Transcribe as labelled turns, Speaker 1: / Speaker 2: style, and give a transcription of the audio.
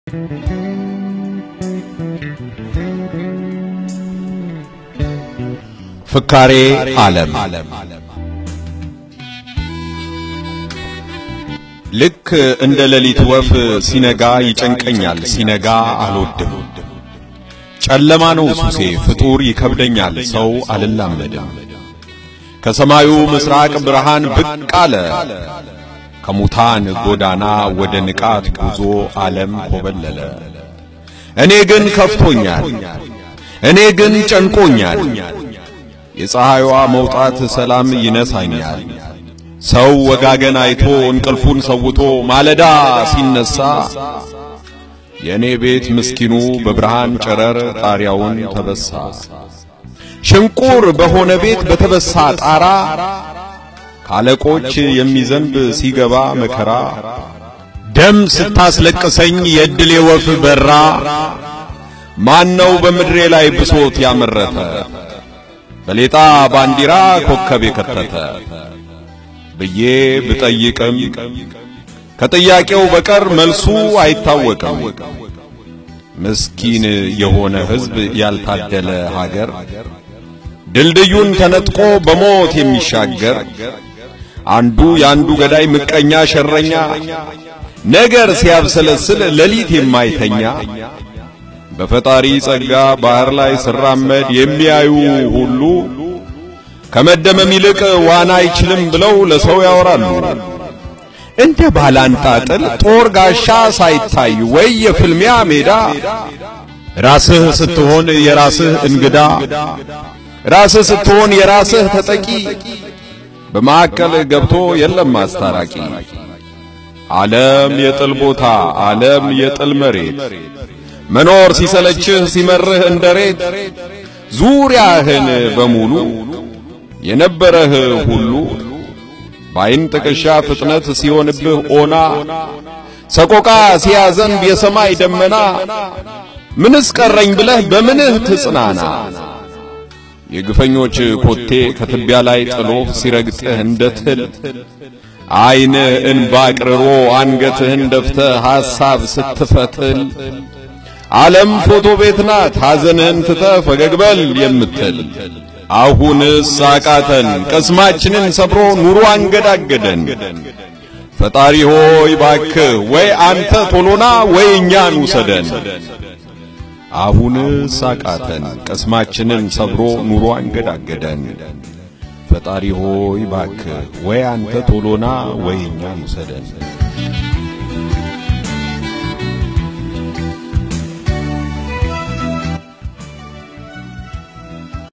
Speaker 1: ፍካሬ ዓለም ልክ እንደ ሌሊት ወፍ ሲነጋ ይጨንቀኛል፣ ሲነጋ አልወድም። ጨለማ ነው ሱሴ፣ ፍጡር ይከብደኛል፣ ሰው አልላመድም። ከሰማዩ ምስራቅ ብርሃን ብቅ አለ፣ ከሙታን ጎዳና ወደ ንቃት ጉዞ ዓለም ኮበለለ። እኔ ግን ከፍቶኛል፣ እኔ ግን ጨንቆኛል። የፀሐይዋ መውጣት ሰላም ይነሳኛል። ሰው ወጋገን አይቶ እንቅልፉን ሰውቶ ማለዳ ሲነሳ የእኔ ቤት ምስኪኑ በብርሃን ጨረር ጣሪያውን ተበሳ። ሽንቁር በሆነ ቤት በተበሳ ጣራ ካለቆች የሚዘንብ ሲገባ መከራ ደም ስታስለቅሰኝ የዕድሌ ወፍ በራ ማነው በምድሬ ላይ ብሶት ያመረተ በሌጣ ባንዲራ ኮከብ የከተተ ብዬ ብጠይቅም ከጥያቄው በቀር መልሱ አይታወቅም። ምስኪን የሆነ ሕዝብ ያልታደለ ሀገር ድልድዩን ተነጥቆ በሞት የሚሻገር አንዱ የአንዱ ገዳይ ምቀኛ ሸረኛ ነገር ሲያብሰለስል ሌሊት የማይተኛ በፈጣሪ ጸጋ ባህር ላይ ስራመድ የሚያዩ ሁሉ ከመደመም ይልቅ ዋና አይችልም ብለው ለሰው ያወራሉ። እንደ ባላንጣጥል ጦር ጋሻ ሳይታይ ወይ የፍልሚያ ሜዳ ራስህ ስትሆን የራስህ እንግዳ ራስህ ስትሆን የራስህ ተጠቂ በማዕከል ገብቶ የለም አስታራቂ። ዓለም የጥል ቦታ፣ ዓለም የጥል መሬት መኖር ሲሰለችህ ሲመርህ እንደሬት ዙሪያህን በሙሉ የነበረህ ሁሉ በዓይን ጥቅሻ ፍጥነት ሲሆንብህ ኦና ሰቆቃ ሲያዘንብ የሰማይ ደመና ምንስ ቀረኝ ብለህ በምንህ ትጽናና? የግፈኞች ኮቴ ከትቢያ ላይ ጥሎህ ሲረግጥህ እንደ ትል ዓይንህ እንባ ቅርሮ አንገትህን ደፍተህ ሐሳብ ስትፈትል ዓለም ፎቶ ቤት ናት ሐዘንህን ትተህ ፈገግ በል የምትል አሁንስ አቃተን ቅስማችንን ሰብሮ ኑሮ አንገዳገደን። ፈጣሪ ሆይ ባክህ ወይ አንተ ቶሎና ወይ እኛን ውሰደን። አሁንስ አቃተን ቅስማችንን ሰብሮ ኑሮ አንገዳገደን። ፈጣሪ ሆይ ባክህ ወይ አንተ ቶሎና ወይ እኛን ውሰደን።